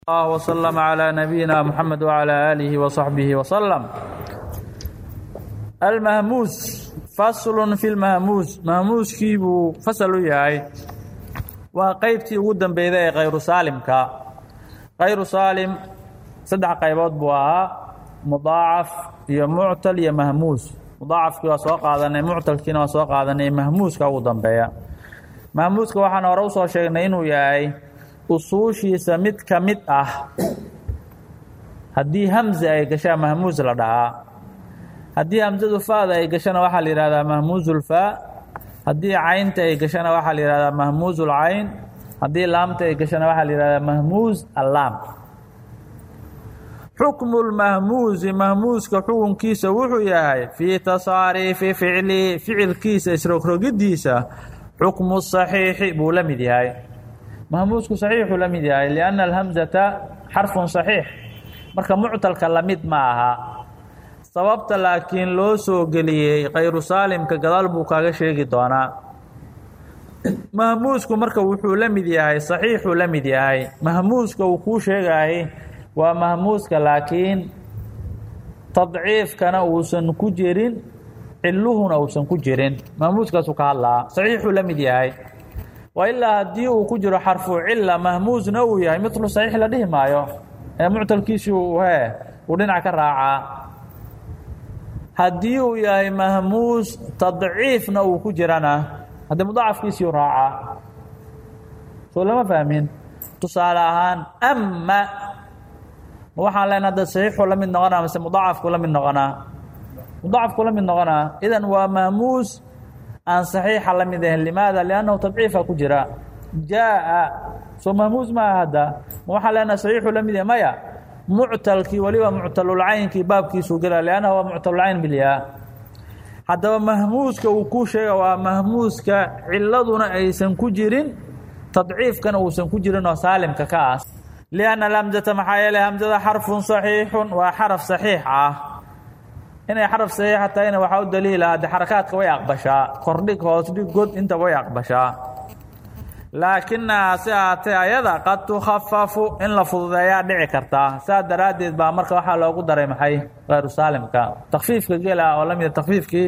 الله وسلم على نبينا محمد وعلى آله وصحبه وسلم المهموس فصل في المهموس مهموسkii buu fasل u yahay waa qaybtii ugu dambeyda ee kayru saalimka kayru saalim saddex qaybood buu ahaa mudaacaf iyo muctal iyo mahmuus mudaacafkii waa soo qaadanay muctalkiina waa soo qaadanay mahmuuska ugu dambeeya mahmuuska waxaan hore usoo sheegnay inuu yahay usuushiisa mid ka mid ah haddii hamze ay gashaa mahmuus la dhahaa haddii hamsadu faada ay gashana waxaa la yihahdaa mahmuusulfaa haddii caynta ay gashana waxaa la yihahdaa mahmuusulcayn haddii laamta ay gashana waxaa la yihahdaa mahmuus allaam xukmu lmahmuusi mahmuuska xukunkiisa wuxuu yahay fii tasaariifi ficli ficilkiisa isrogrogidiisa xukmu saxiixi buu la mid yahay mahmuusku saxiixuu la mid yahay lianna alhamzata xarfun saxiix marka muctalka la mid ma aha sababta laakiin loo soo geliyey kayru saalimka gadaal buu kaaga sheegi doonaa mahmuusku marka wuxuu la mid yahay saxiixuu la mid yahay mahmuuska uu kuu sheegayay waa mahmuuska laakiin tadciifkana uusan ku jirin ciluhuna uusan ku jirin mahmuuskaasuu ka hadlaa saxiixuu la mid yahay waa ilaa haddii uu ku jiro xarfu cila mahmuusna uu yahay mitlu saxiix la dhihi maayo ee muctalkiisii he uu dhinac ka raacaa haddii uu yahay mahmuus tadciifna uu ku jirana haddii mudaacafkiisiiu raacaa soo lama fahmin tusaale ahaan ama ma waxaan lena hadda saxiixuu la mid noqonaa mase mudaacafku la mid noqonaa mudaacafku la mid noqonaa idan waa mahmuus aan saxiixa la mid ahayn limaada liannahu tadciifa ku jira jaa soo mahmuus maaha hadda ma waxaan leenaha saxiixuu la mid yahay maya muctalkii weliba muctalulcaynkii baabkiisuu gela liannahu waa muctalulcayn bilyaa haddaba mahmuuska uu kuu sheega waa mahmuuska ciladuna aysan ku jirin tadciifkana uusan ku jirin oo saalimka ka ah lianna alhamzata maxaa yeelay hamzada xarfun saxiixun waa xaraf saxiix ah inay xaraf saxiixa tahayna waxaa u daliila hadde xarakaadka way aqbashaa kordhig hoosdhig god intaba way aqbashaa laakinahaa si ahaatee ayada qad tukhafafu in la fududeeyaa dhici kartaa saas daraaddeed baa marka waxaa loogu daray maxay kayru saalimka takfiifka gela oo la mida takfiifkii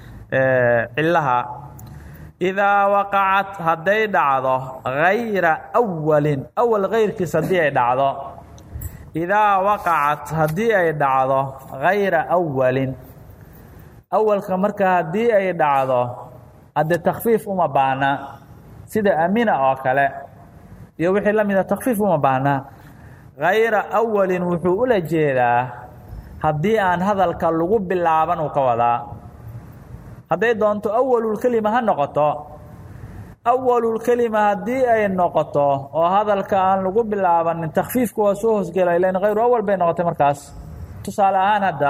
cilaha idaa waqacat hadday dhacdo gayra awalin awal kayrkiis haddii ay dhacdo idaa waqacat haddii ay dhacdo gayra awalin awalka marka haddii ay dhacdo haddee takfiif uma baahna sida amina oo kale iyo wixii la mida takfiif uma baahna gayra awalin wuxuu ula jeedaa haddii aan hadalka lagu bilaaban uu ka wadaa hadday doonto awalulkelima ha noqoto awalulkelima haddii ay noqoto oo hadalka aan lagu bilaabanin takfiifka waa soo hoosgelay lan hayru awal bay noqotay markaas tusaale ahaan hadda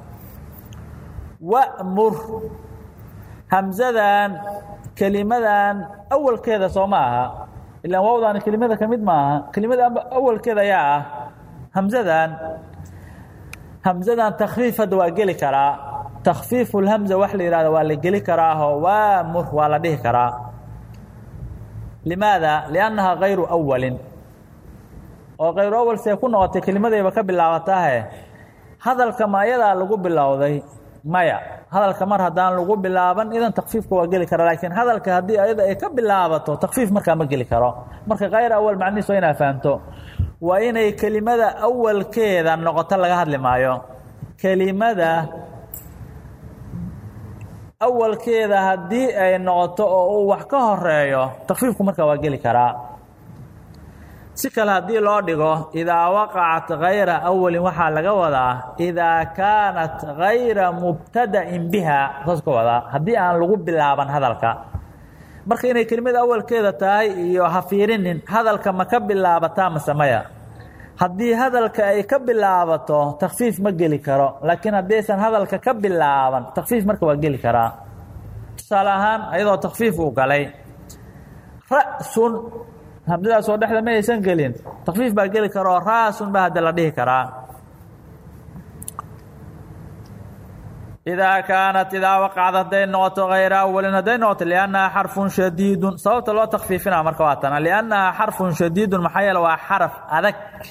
wa'mur hamzadan kelimadan awalkeeda soo ma aha ilaan waawdan kelimada ka mid maaha kelimada awalkeeda ayaa ah hamzadan hamzadan takfiif hadda waa geli karaa takfiifu lhamza wax la yihahdo waa la geli karaahoo waamur waa la dhihi karaa limaada liannaha kayru awalin oo kayru awal see ku noqotay kelimadayba ka bilaabataahe hadalka ma ayadaa lagu bilowday maya hadalka mar haddaan lagu bilaaban idan takfiifka waa geli kara laakiin hadalka haddii ayada ay ka bilaabato takfiif markaa ma geli karo marka kayr awal macnihiis waa inaa fahamto waa inay kelimada awalkeeda noqoto laga hadli maayo kelimada awalkeeda haddii ay noqoto oo uu wax ka horeeyo takfiifku markaa waa geli karaa si kale haddii loo dhigo idaa waqacat gayra awalin waxaa laga wadaa idaa kaanat gayra mubtada'in biha saas ka wadaa haddii aan lagu bilaaban hadalka marka inay kelimada awalkeeda tahay iyo ha fiirinin hadalka ma ka bilaabataa mase maya haddii hadalka ay ka bilaabato takfiif ma geli karo laakiin haddaysan hadalka ka bilaaban takfiif marka waa geli karaa tusaale ahaan ayadoo takfiif uu galay ra'sun hamsadaasoo dhexda ma aysan gelin takfiif baa geli karoo ra'sun baa hadda la dhihi karaa idaa kaanat idaa waqacad hadday noqoto hayra awalin hadday noqoto liannaha xarfun shadiidun sababta loo takfiifina marka waa tana liannaha xarfun shadiidun maxaa yeele waa xaraf adag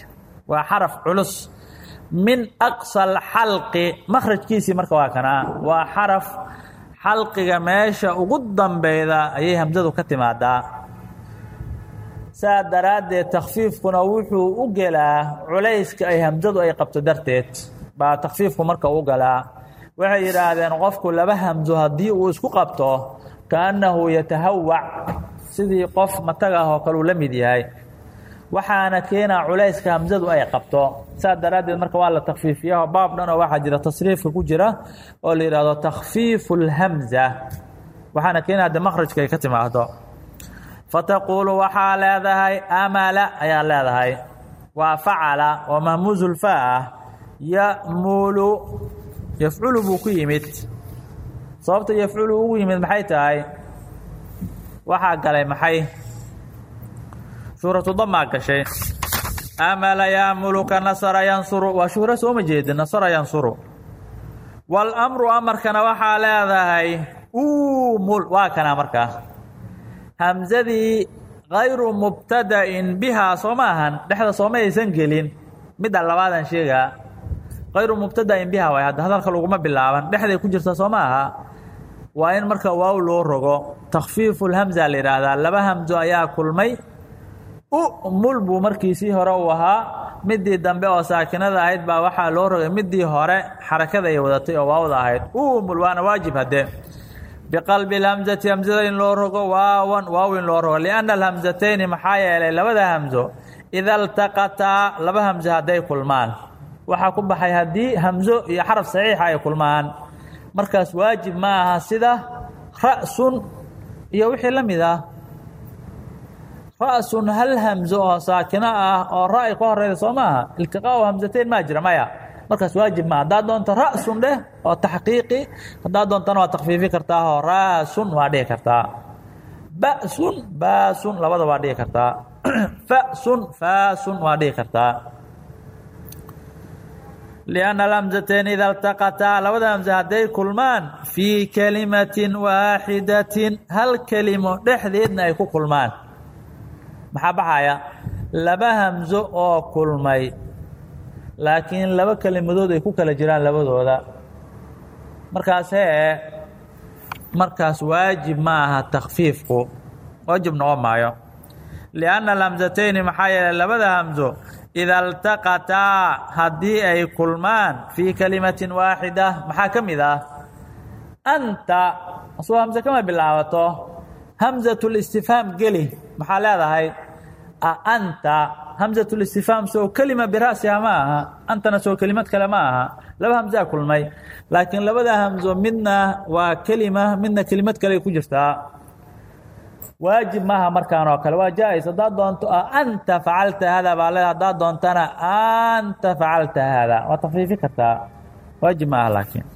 waa xaraf culus min aqsa alxalqi makhrajkiisii marka waa kanaa waa xaraf xalqiga meesha ugu dambeyda ayay hamsadu ka timaadaa saa daraaddeed takhfiifkuna wuxuu u gelaa culayska ay hamsadu ay qabto darteed baa takhfiifku marka u galaa waxay yidhaahdeen qofku laba hamso haddii uu isku qabto kaannahu yatahawac sidii qof matag ah oo kale uu la mid yahay waxaana keenaa culayska hamsadu ay qabto saa daraaddeed marka waa la takhfiifiyaho baab dhan oo waxaa jira tasriifka ku jira oo la yidhaahdo takhfiifu اlhamza waxaana keenaa de makhrajka ay ka timaado fataquulu waxaa leedahay amala ayaa leedahay waa facala oo mahmuusulfa ah yamulu yafculu buu ku yimid sababta yafculu ugu yimid maxay tahay waxaa galay maxay shuhratu damaa gashay amala yaamuluka nasara yansuru waa shuhro sooma jeedin nasara yansuru walamru amarkana waxaa leedahay uumul waa kana markaa hamsadii kayru mubtada'in bihaa soo ma ahan dhexda sooma aysan gelin midda labaadan sheegaa kayru mubtada'in bihaa waay hadda hadalka laguma bilaaban dhexday ku jirta soo ma aha waa in marka waaw loo rogo takhfiifu lhamza la yidhaahdaa laba hamso ayaa kulmay umul buu markiisii hore u ahaa midii dambe oo saakinada ahayd baa waxaa loo rogay midii hore xarakada ay wadatay oo waawda ahayd umul waana waajib hadde biqalbi اhamzati hamzada in loo rogo waawan waaw in loo rogo lianna alhamzatayni maxaa yeelay labada hamso ida اltaqataa laba hamso hadday kulmaan waxaa ku baxay haddii hamzo iyo xaraf saxiixa ay kulmaan markaas waajib ma aha sida ra'sun iyo wixii la mid ah ra'sun hal hamzo oo saakino ah oo ra' ka horeyda soo maaha iltiqaau hamzateyn maa jira maya markaas waajib maa haddaad doonto ra'sun dheh oo taxqiiqi haddaad doontana waa takfiifi kartaa oo ra'sun waa dhihi kartaa ba'sun baasun labada waa dhihi kartaa fa'sun faasun waa dhihi kartaa lianna alhamzateyn ida iltaqataa labada hamze hadday kulmaan fii kelimatin waaxidatin hal kelimo dhexdeedna ay ku kulmaan maxaa baxaya laba hamso oo kulmay laakiin laba kelimadood ay ku kala jiraan labadooda markaas hee markaas waajib ma aha takhfiifku waajib noqon maayo lianna alhamzatayni maxaa yeelay labada hamso ida iltaqataa haddii ay kulmaan fii kelimatin waaxida maxaa ka mid ah anta asoo hamse kama bilaabato hamzatulistifhaam geli maxaa leedahay anta hamzatulistifhaam soo kelima bira'siha ma aha antana soo kelimad kale ma aha laba hamsaa kulmay laakiin labada hamso midna waa kelima midna kelimad kale ay ku jirtaa waajib maaha markaan oo kale waa jaa-is haddaad doonto anta facalta haada baa leeda haddaad doontana anta facalta haada waa takfiifi kartaa waajib maaha laakiin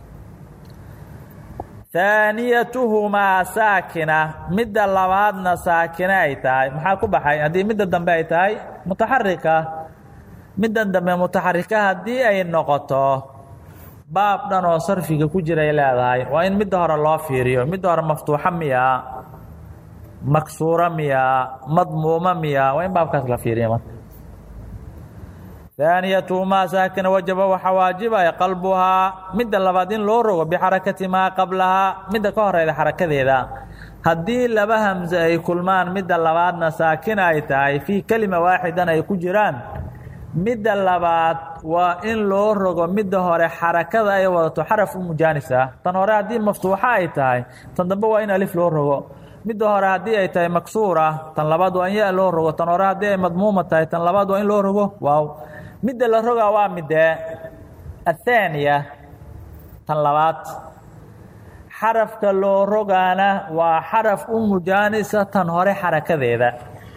haaniyatuhumaa saakina midda labaadna saakine ay tahay maxaa ku baxay haddii midda dambe ay tahay mutaxarika middan dambe mutaxarika haddii ay noqoto baab dhan oo sarfiga ku jiray leedahay waa in midda hore loo fiiriyo midda hore maftuuxa miya maksuura miya madmuuma miya waa in baabkaas la fiiriyo marka haaniyatuhumaa saakina wajaba waxaa waajibaya qalbuhaa midda labaad in loo rogo bixarakati maa qablahaa midda ka horeyda xarakadeeda haddii laba hamse ay kulmaan midda labaadna saakina ay tahay fii kelima waaxidan ay ku jiraan midda labaad waa in loo rogo midda hore xarakada ay wadato xaraf u mujaanis ah tan hore haddii maftuuxa ay tahay tan dambe waa in alif loo rogo midda hore haddii ay tahay maksuura tan labaad waa in ya loo rogo tan hore haddii ay madmuuma tahay tan labaad waa in loo rogo waaw midda la rogaa waa midee athaaniya tan labaad xarafka loo rogaana waa xaraf u mujaanisa tan hore xarakadeeda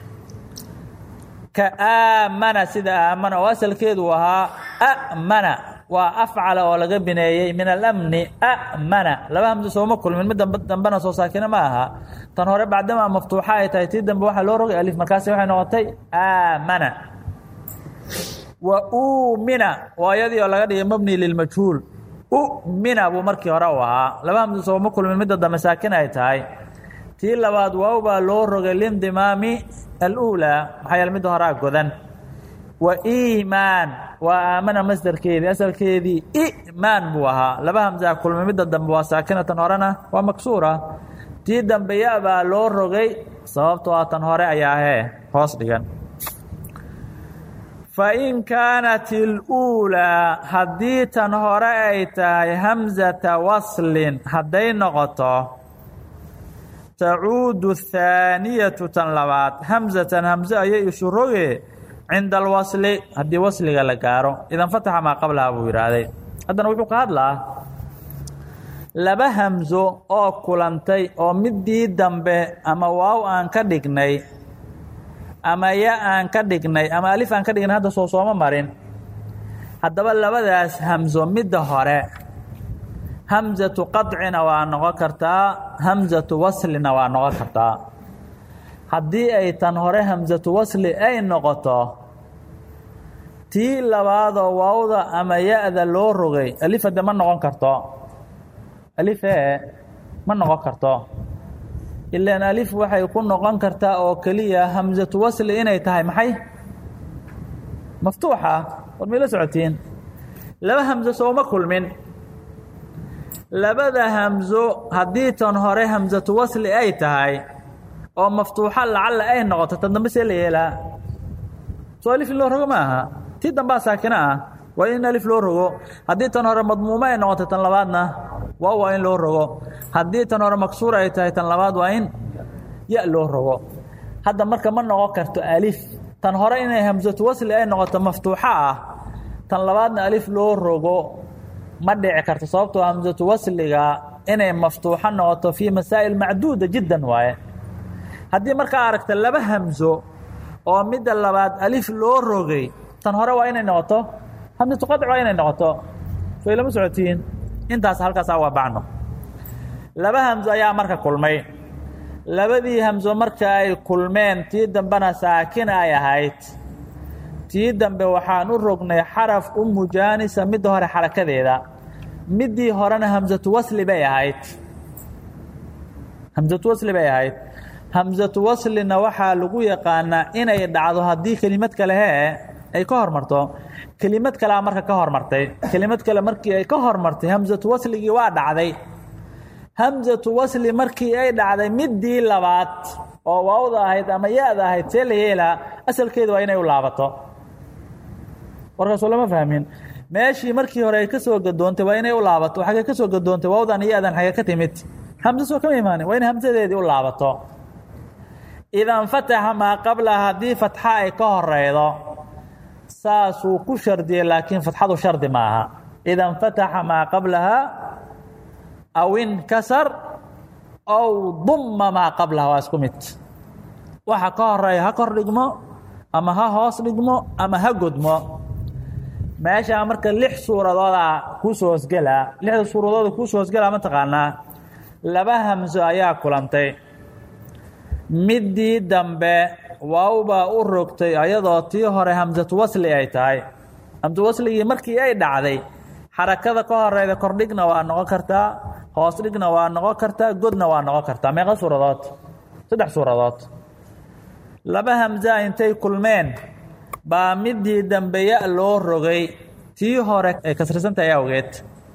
ka aamana sida aamana oo asalkeedu ahaa a'mana waa afcala oo laga bineeyey min alamni a'mana laba hamso sooma kulmin mid dambena soo saakina ma aha tan hore bacdamaa maftuuxa ay tahay tii dambe waxaa loo rogay alif markaasi waxay noqotay aamana wa uumina waa iyadii oo laga dhigay mabni lilmajhuul umina buu markii hore u ahaa laba hamso sooma kulmin midda dambe saakin ay tahay tii labaad waaw baa loo rogay lindimaami aluulaa maxaa yeele midda horaa godan wa iimaan waa aamana masderkeedii asalkeedii imaan buu ahaa laba hamsaa kulmay midda dambe waa saakinatan horena waa maksuura tii dambe ya baa loo rogay sababtoo a tan hore ayaa ahee hoos dhigan fain kaanat اluulaa haddii tan hore ay tahay hamsata waslin hadday noqoto tacuudu haaniyatu tan labaad hamsatan hamse ayay isu roge cinda alwasli haddii wasliga la gaaro idan fataxa maa qablaha buu yidhaahday haddana wuxuu ka hadlaa laba hamso oo kulantay oo midii dambe ama waaw aan ka dhignay ama ya aan ka dhignay ama alif aan ka dhignay hadda soo sooma marin haddaba labadaas hamso midda hore hamsatu qadcina waa noqon kartaa hamsatu waslina waa noqon kartaa haddii ay tan hore hamsatu wasli ay noqoto tii labaadoo waawda ama ya-da loo rogay alif hadde ma noqon karto alifee ma noqon karto ilaan alif waxay ku noqon kartaa oo keliya hamsatu wasli inay tahay maxay maftuuxa war mayla socotiin laba hamso sooma kulmin labada hamso haddii tan hore hamsatu wasli ay tahay oo maftuuxa lacalla ay noqoto tan dambe see la yeelaa soo alif in loo rogo ma aha tii dambaa saakina ah waa in alif loo rogo haddii tan hore madmuumo ay noqoto tan labaadna waa waa in loo rogo haddii tan hore maksuur ay tahay tan labaad waa in ya loo rogo hadda marka ma noqon karto alif tan hore inay hamsatu wasli ay noqoto maftuuxo ah tan labaadna alif loo rogo ma dhici karto sababtoo hamsatu wasliga inay maftuuxo noqoto fii masaa'il macduuda jiddan waaye haddii markaa aragta laba hamso oo midda labaad alif loo rogay tan hore waa inay noqoto hamsatu qadc waa inay noqoto soo ilama socotiin intaas halkaasaa waa bacno laba hamso ayaa marka kulmay labadii hamso marka ay kulmeen tii dambena saakin ay ahayd tii dambe waxaan u rognay xaraf u mujaanisa midda hore xarakadeeda middii horena hamsatu wasli bay ahayd hamsatu wasli bay ahayd hamsatu waslina waxaa lagu yaqaanaa inay dhacdo haddii kelimad kale hee ay ka hormarto kelimad kalea marka ka hormartay kelimad kale markii ay ka hormartay hamsatu wasligii waa dhacday hamsatu wasli markii ay dhacday midii labaad oo waawda ahayd ama ya-da ahayd see la yeelaa asalkeedu waa inay u laabato warkaasoo lama fahmin meeshii markii hore ay ka soo gadoontay waa inay u laabato xagee ka soo gadoontay waawdan iyo ya-dan xagee ka timid hamse soo kama imaani waa inay hamsadeedii u laabato idan fataxa maa qabla haddii fatxa ay ka horeydo saasuu ku shardiyey laakiin fatxadu shardi maaha idan fataxa maa qablaha aw inkasar ow dumma maa qablaha waa isku mid waxa ka horeeya ha kor dhigmo ama ha hoos dhigmo ama ha godmo meeshaa marka lix suuradooda kuusoo hoosgelaa lixda suuradooda kuusoo hoosgelaa mataqaanaa laba hamso ayaa kulantay middii dambe waaw baa u rogtay ayadoo tii hore hamsatu wasli ay tahay hamsatu wasligii markii ay dhacday xarakada ka horeyda kordhigna waa noqon kartaa hoos dhigna waa noqon kartaa godna waa noqon kartaa meeqa suuradood saddex suuradood laba hamsaa intay kulmeen baa midii dambe ya loo rogay tii hore ay kasrisantahay awgeed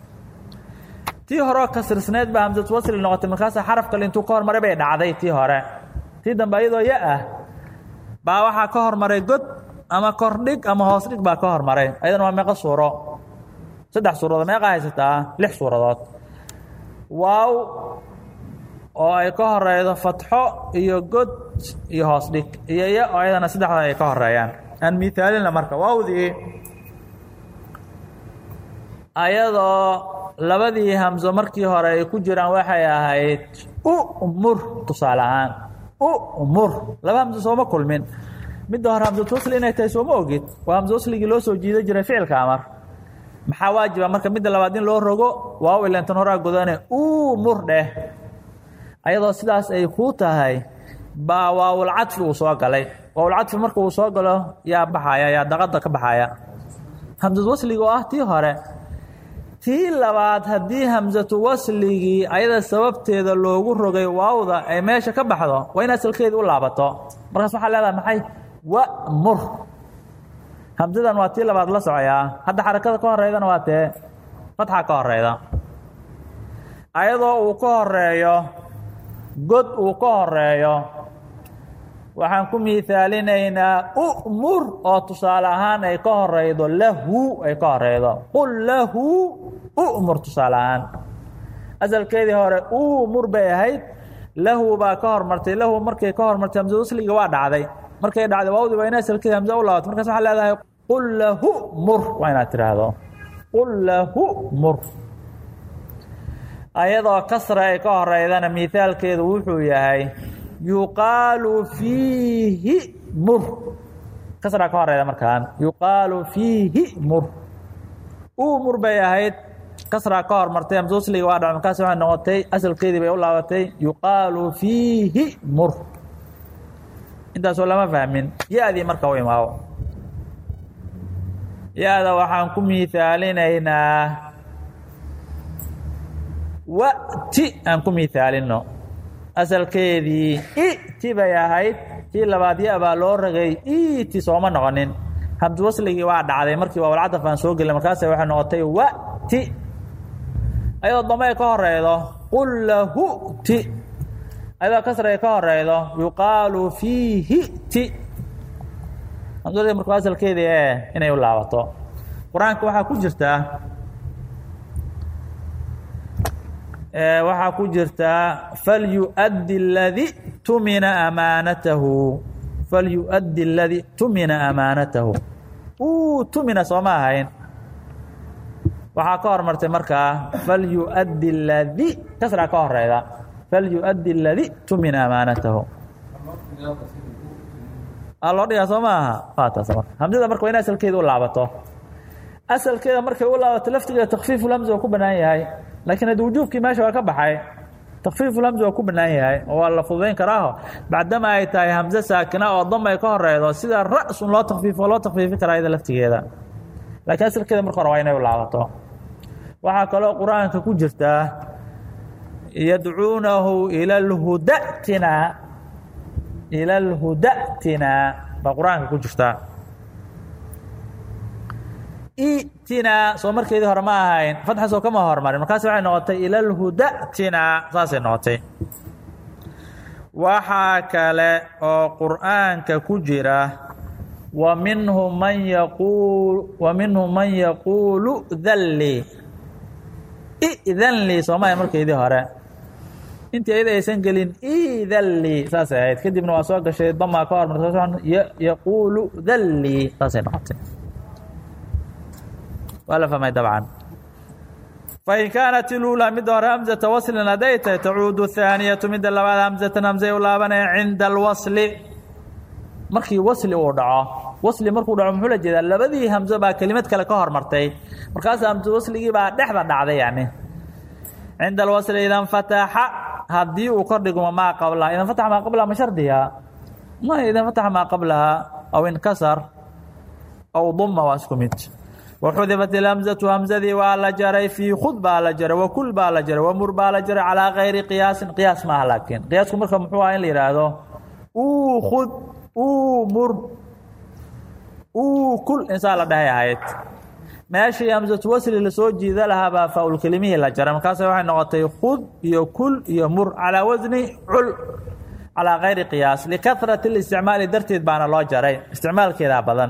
tii horeoo kasrisneed baa hamsatu wasli noqotay markaasa xaraf kale intuu ka hormaray bay dhacday tii hore tii dambe iyadoo ya ah baa waxaa ka hormaray god ama kordhig ama hoos dhig baa ka hormaray ayadana waa meeqo suuro saddex suuradood meeqa haysataa lix suuradood waaw oo ay ka horeydo fatxo iyo god iyo hoos dhig iyo ya oo ayadana saddexda ay ka horeeyaan aan miaalina marka waawdii ayadoo labadii hamso markii hore ay ku jiraan waxay ahayd umur tusaale ahaan umur laba hamso sooma kulmin midda hore hamsatu wasli inay tahay sooma ogid waa hamso wasligii loo soo jiida jiray ficilka amar maxaa waajiba marka midda labaad in loo rogo waaw ilantan horaa godane umur dheh ayadoo sidaas ay kuu tahay baa waawulcadfi uu soo galay waawulcadfi marka uu soo galo yaa baxaya yaa daqada ka baxaya hamsatu wasliga oo ah tii hore tii labaad haddii hamsatu wasligii ayada sababteeda loogu rogay waawda ay meesha ka baxdo waa in asalkeedii u laabato markaas waxaa leedahay maxay wamur hamsadan waa tii labaad la socoyaa hadda xarakada ka horeydana waa tee fatxa ka horeyda ayadoo uu ka horeeyo god uu ka horeeyo waxaan ku miaalinaynaa umur oo tusaale ahaan ay ka horeydo lahu ay ka horeydo qul lahu umur tusaale ahaan asalkeedii hore umur bay ahayd lahu baa ka hormartay lahu markay ka hormartay hamsa wasliga waa dhacday markay dhacday waawdi waa ina asalkeedi hamsa u laabato markaas waxaa leedahay qul lahu mur waa inaad tidhaahdo qul lahu mur ayadoo kasra ay ka horeydana miaalkeedu wuxuu yahay yuqaalu fiihi mur kasraa ka horeyda markaan yuqaalu fiihi mur uu mur bay ahayd kasraa ka hormartay amsosliga waa dhac markaas waxay noqotay asalkeedii bay u laabatay yuqaalu fiihi mur intaasoo lama fahmin ya-dii marka u imaawo ya-da waxaan ku miaalinaynaa wati aan ku miaalino asalkeedii iti bay ahayd tii labaad ya baa loo ragay iti sooma noqonin hamsu wasligii waa dhacday markii waawalcadaf aan soo gelin markaas waxay noqotay wati ayadoo dame ay ka horeydo qul lahu ti ayadoo kasra ay ka horeydo yuqaalu fiihi ti hamsada markuu asalkeedii e inay u laabato qur-aanka waxaa ku jirtaa waxaa ku jirtaa falyuaddi اladi tumina amaanatahu falyuaddi اladi tumina amaanatahu uu tumina sooma ahayn waxaa ka hormartay markaa falyuaddi اladi kasraa ka horeyda falyuaddi اladi tumina amaanatahu a loo dhigaa soo maaha waataas marka hamsada marka waa in asalkeeda u laabato asalkeeda markay u laabato laftigeeda takfiifulhamsa waa ku banaan yahay laakiin haddi wujuubkii meesha waa ka baxay takfiifulhamsa waa ku banaan yahay oo waa la fududayn karaaho bacdama ay tahay hamse saakina oo dam ay ka horeydo sida ra-sun loo takfiifo loo takfiifi karaa iyada laftigeeda laakiin asalkeeda marka hore waa inay u laabato waxaa kaloo qur-aanka ku jirtaa yadcuunahu ila lhudatina ila lhudatina baa qur-aanka ku jirtaa itina soo markeedii hore ma ahayn fatxa soo kama hormarin markaas waxay noqotay ila lhudatina saasay noqotay waxaa kale oo qur'aanka ku jira wa minhum man yaquul wa minhum man yaquulu dhalli idanli soo ma ahayn markeedii hore intii ayada aysan gelin idhalli saasay ahayd kadibna waa soo gashay damaa ka hormarta yaquulu dhalli saasay noqotay waa la fahmay dabcan fain kaanat iluulaa midda hore hamzata waslin hadday tahay tacuudu haaniyatu midda labaad hamzatan hamsay u laabanaya cinda alwasli markii wasli uu dhaco wasli markuu dhaco muxuu la jeedaa labadii hamso baa kelimad kale ka hormartay markaas hamso wasligii baa dhexda dhacday yani cinda alwasli idan fataxa haddii uu kordhigmo maa qablaha idan fataxa maa qablaha ma shardiga ma idan fataxa maa qablaha aw inkasar aw duma waa isku mid waxudifat ilhamzatu hamzadii waa la jaray fii khud baa la jaray wakul baa la jaray wamur baa la jaray calaa kayri qiyaasin qiyaas maaha laakiin qiyaasku marka muxuu aha in la yidhaahdo uu khud uu mur uu kul insaa la dhahay ahayd meeshii hamsatu wasli lasoo jiida lahaa baa faa-ulkelimihii la jaray markaas waxay noqotay khud iyo kul iyo mur calaa wasni cul calaa kayri qiyaas likahrati listicmaali darteed baana loo jaray isticmaalkeedaa badan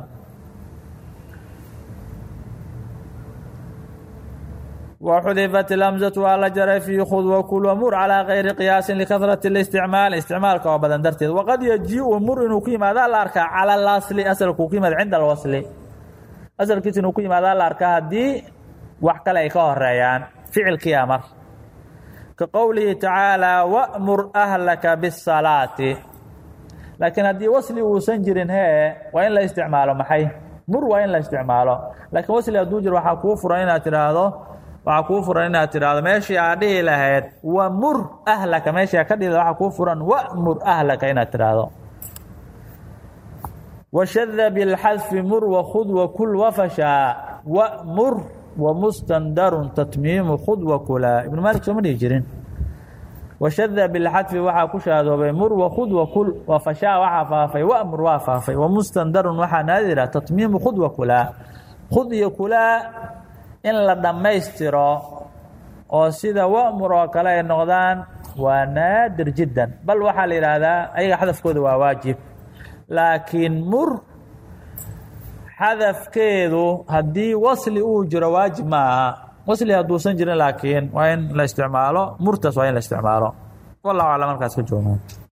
وxudifat الhمزة waa la jaray fii khud wkul wmur calىa kayri qiyaasi likahrati الاsticmaal isticmaalka oo badan darteed waqad yaji-u mur inuu ku yimaada la arkaa calى اlasli asalkuu ku yimaada cinda alwasli asalkiis inuu ku yimaada la arkaa haddii wax kale ay ka horeeyaan ficilkii amar ka qowlihi tacaalى wأmur أhlaka bالsalaati laakiin haddii wasli uusan jirin hee waa in la isticmaalo maxay mur waa in la isticmaalo lakiin wasli hadduu jir waxaa kuu furan inaad tidhaahdo waxaa kuu furan inaad tidhaahdo meeshii aad dhihi lahayd wamur ahlaka meeshii aad ka dhihi lahayd waxaa kuu furan wamur ahlaka inaad tidhaahdo washada bilxadfi mur wakhud wakul wafashaa wamur wamustandarun tatmiimu khud wakula ibnu maalik sooma dhihi jirin washada bilxadfi waxaa ku shaadoobay mur wakud wakul wafashaa waxaa faafay wamur waa faafay wamustandarun waxaa naadira tatmiimu khud wakulaa khud iyo kulaa in la dhammaystiro oo sida wamur oo kale ay noqdaan waa naadir jiddan bal waxaa la yidhaahdaa ayaga xadafkooda waa waajib laakiin mur xadafkeedu haddii wasli uu jiro waajib ma aha wasli hadduusan jirin laakiin waa in la isticmaalo murtaas waa in la isticmaalo wallahu aclam halkaas ka joognaa